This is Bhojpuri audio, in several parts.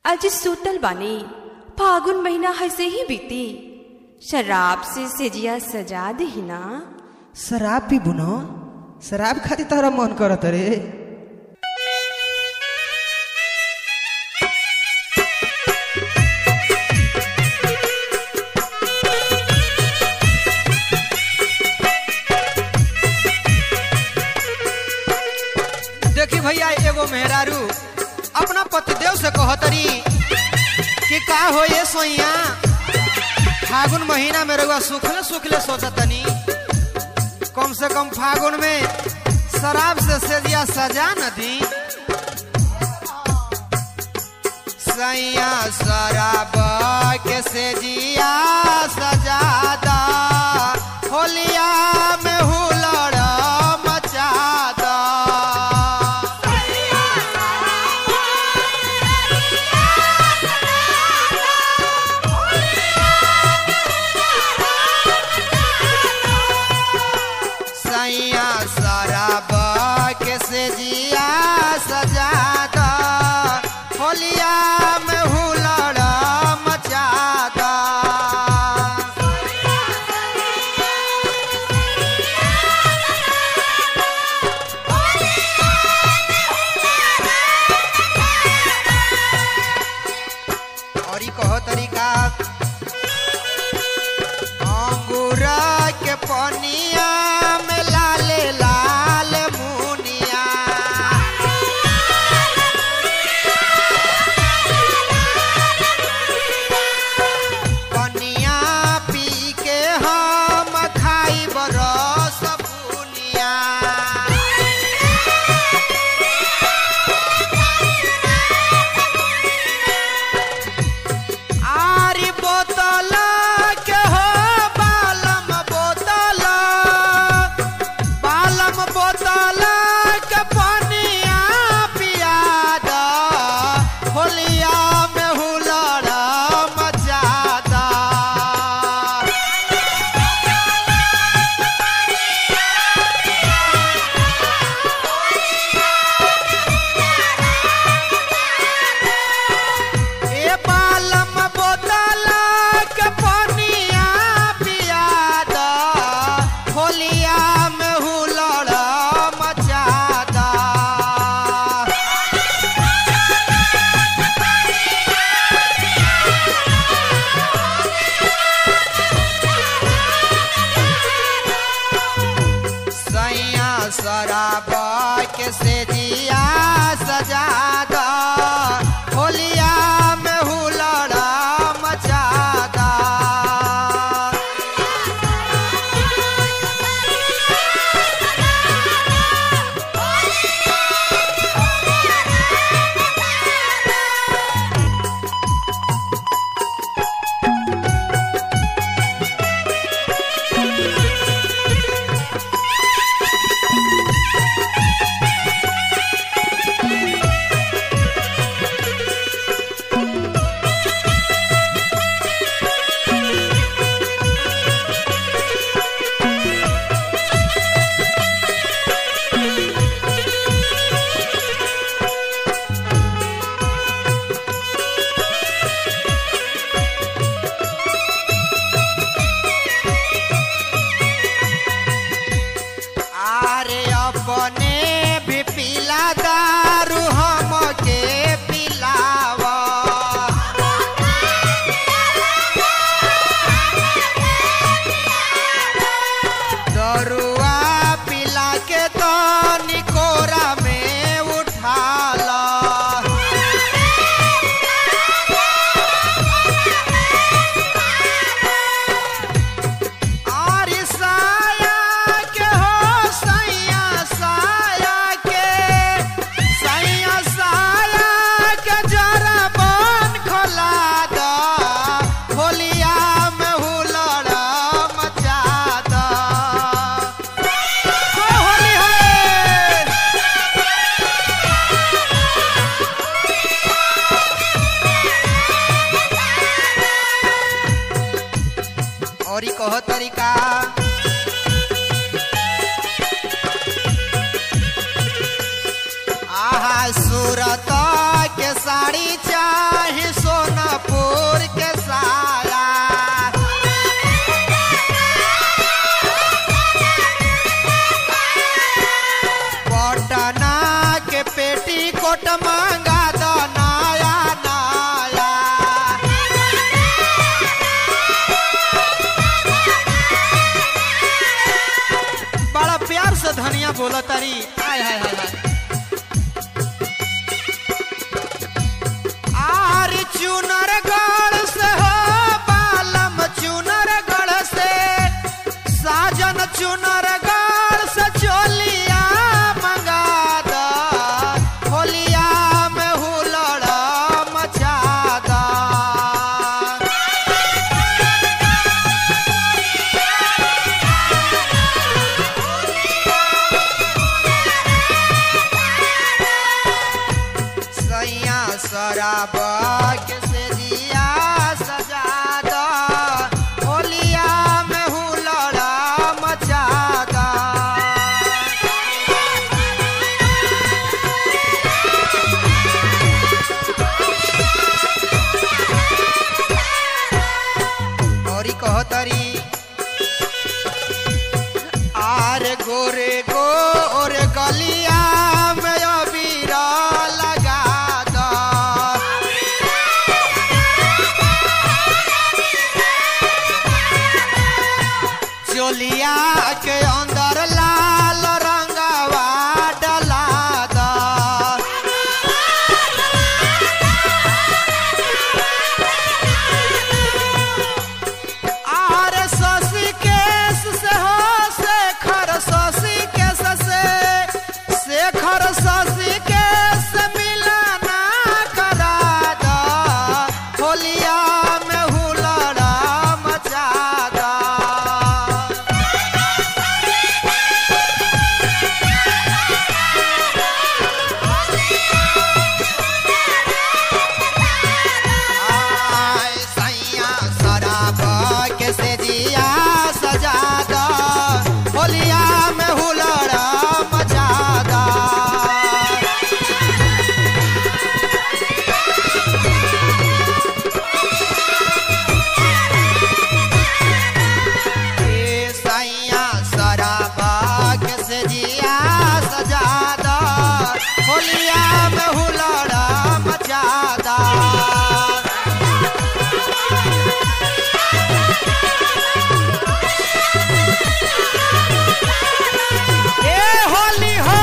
आज सूतल बानी फागुन महीना हैसे ही बीती शराब से सेजिया सजा दही ना शराब भी बुनो शराब खातिर तोहरा मन करत रे देखी भैया एगो मेहरारू अपना पतिदेव से कहतरी कि का हो ये सोइया फागुन महीना में रउआ सुखले सुखले सोचतनी कम से कम फागुन में शराब से सेजिया सजा न दी सैया शराब के सेजिया सजादा होलिया में हुलड़ मचादा सैया शराब के सेजिया सजादा होलिया में हुलड़ मचादा और ई कहो तरीका अंगूरा के पनिया में लाले लाल मुनिया पनिया पी के हम खाई बरस बुनिया आरी बोतल के हो बालम बोतल बालम बोतल के पनिया पियाद होलिया में हुलड़ मचादा ए बालम बोतल के पनिया पियाद होलिया में हुलड़ मचादा सैया शराब के सेजिया सजादा होलिया में हुलड़ मचादा आरे अपने भी पिला दारू हमके पिलावा दरुआ पिला के तो निकोरा में उठाला आरी साया के हो सैया साया के सैया साया के जरा बन खोला दा होलिया में हुलड़ मचादा हो होली है और ई कहो तरीका आहा सूरत के साड़ी चाहे बोला तारी हाय हाय हाय हाय आर चुनर गढ़ से हो बालम चुनर गढ़ से साजन चुनर गढ़ से चोलिया मंगा द होलिया में हुलड़ मचा द सैया शराब के से दिया सजा दो होलिया में हुलड़ा मचा दा औरी कहतरी आर गोरे गोर गलिया में अबीर लगा दो चोलिया के अंदर लाल रंगवा डला दो आर शशि केस से हो शेखर शशि केस से शेखर शशि केस मिलना करा दा होलिया में हुलड़ा मचा दा आय सैया शराब के से जिया सजा द होलिया में हुलड़ा मचा दा ए सैया शराब के से जिया सजा द होलिया में हुलड़ा मचा दा ए होली हो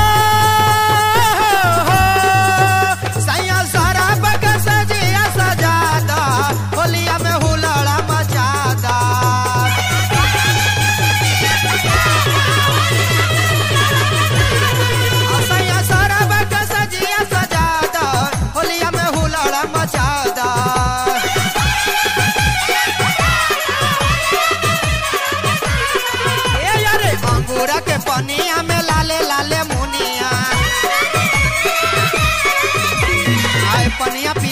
सैया सारा बग सजिया सजादा होलिया में हुलड़ा मचादा सैया सारा बग सजिया सजादा होलिया में हुलड़ा मचादा ए यारे अंगूरा के पनिया में लाले लाले मुनिया आए पनिया